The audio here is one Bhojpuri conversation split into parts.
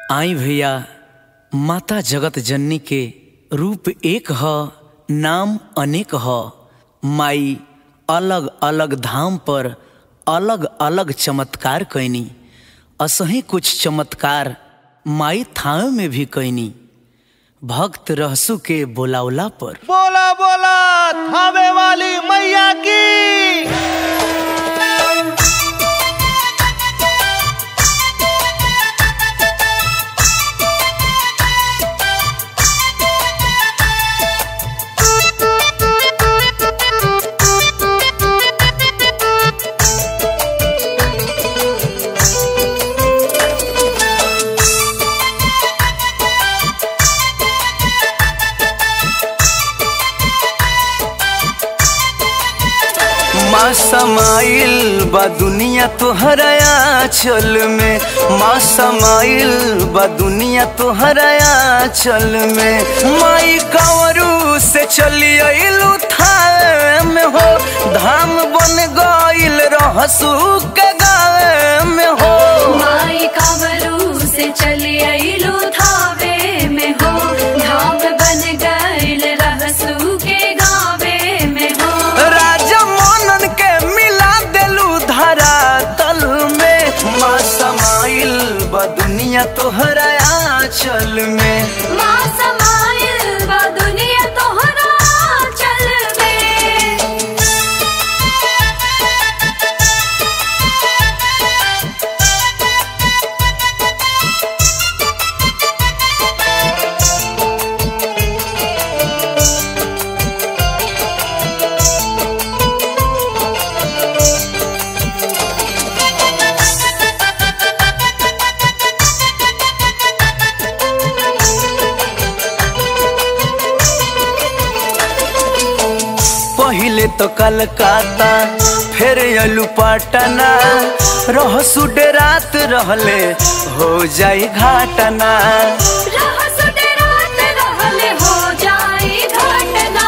आई भैया माता जगत जननी के रूप एक ह नाम अनेक ह माई अलग अलग धाम पर अलग अलग चमत्कार कैनी असही कुछ चमत्कार माई थावे में भी कैनी भक्त रहसु के बोलावला पर बोला बोला थावे वाली मैया की माँ समाइल बा दुनिया तोहराया चल में माँ समाइल बा दुनिया तोहराया चल में माई कांवरू से चली अइलू थावे में हो धाम बन गइल रहसू के गावे में हो माई कावरू से चली अइलू थावे में हो धाम बन गइल रहसू के गावे में हो राजा मोनन के मिला देलू धारा तल में माँ समाइल बा दुनिया तोहराया चल में माँ समाइल बा दुनिया तोहरा चल में पहिले तो कलकत्ता फिर अलू पटना रहसु रात रहले हो जाई घाटना रहसु डेरात रहले हो जाई घटना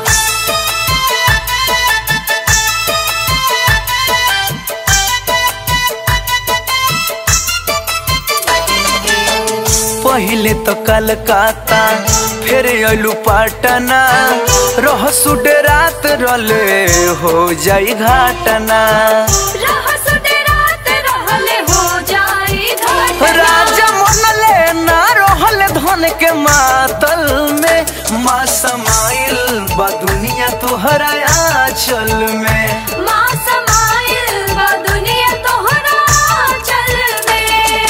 पहिले तो कलकत्ता फिर अलू पटना रहसु रात रहले हो जाई घाटना रहसु डेरात रहले हो जाई घटना राजा मनले ना रहल धन के मातल में माँ समाइल बा दुनिया तोहरा चल में माँ समाइल बा दुनिया तोहरा चल में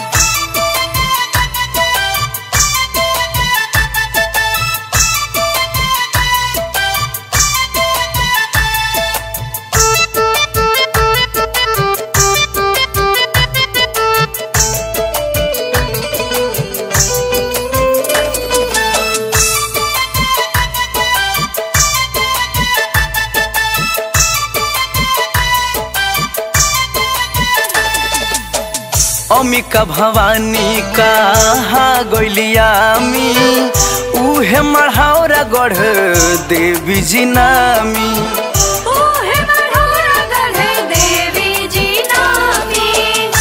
अमिका भवानी कहा गैलियामी उहे मढ़ौरा गढ़ देवी जी नामी ओहे मढ़ौरा गढ़े देवी जी नामी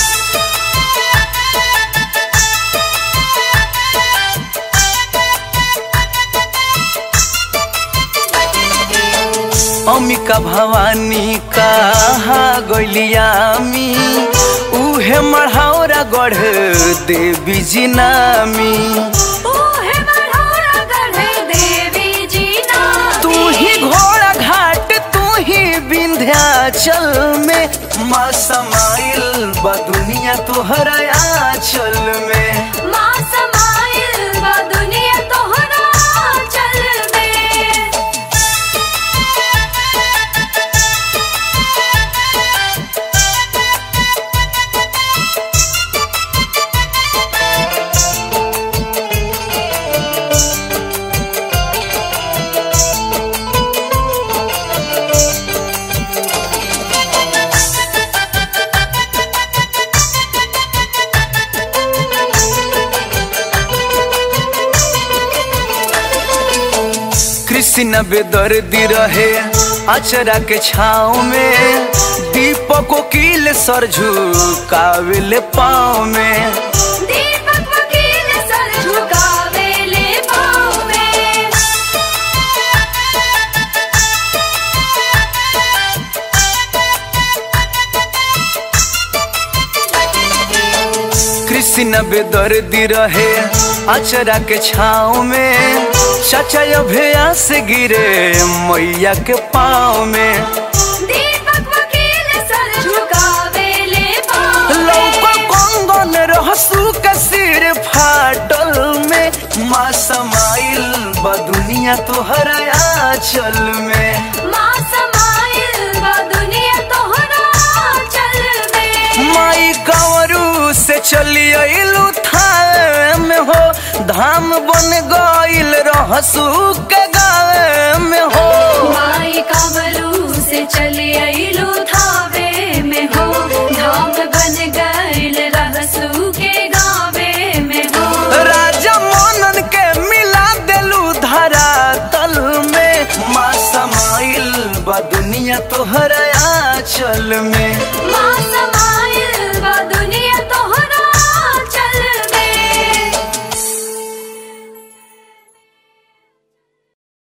अमिका भवानी कहा गैलियामी उहे मढ़ौरा गढ़ देवी जी नामी ओहे मढ़ौरा गढ़े देवी जी नामी तू ही घोड़ा घाट तू ही विंध्याचल में माँ समाइल बा दुनिया तोहरा चल में माँ समाइल बा दुनिया तोहरा चल में कृष्ण बेदर्दी रहे अचरा के छाव में दीपक कील सर झुकाविल पाँव में दीपक कृष्ण बेदर्दी रहे अचरा के छाव में चाचा अभ्यास गिरे मैया के पाँव में दीपक वकील सर झुकावे ले पाँव लौका कंगन रहसू के सिर फाटल में माँ समाइल बा दुनिया तोहर आंचल में माँ समाइल बा दुनिया तोहरा चल में माई कंवरू से चली अइलू थावे में हो धाम बन गइल रहसू के गावे में हो माई कावरू से चली अइलू थावे में हो धाम बन गइल रहसू के गावे में हो राजा मनन के मिला देलू धरा तल में माँ समाइल बा दुनिया तोहर आंचल में माँ समाइल बा दुनिया तो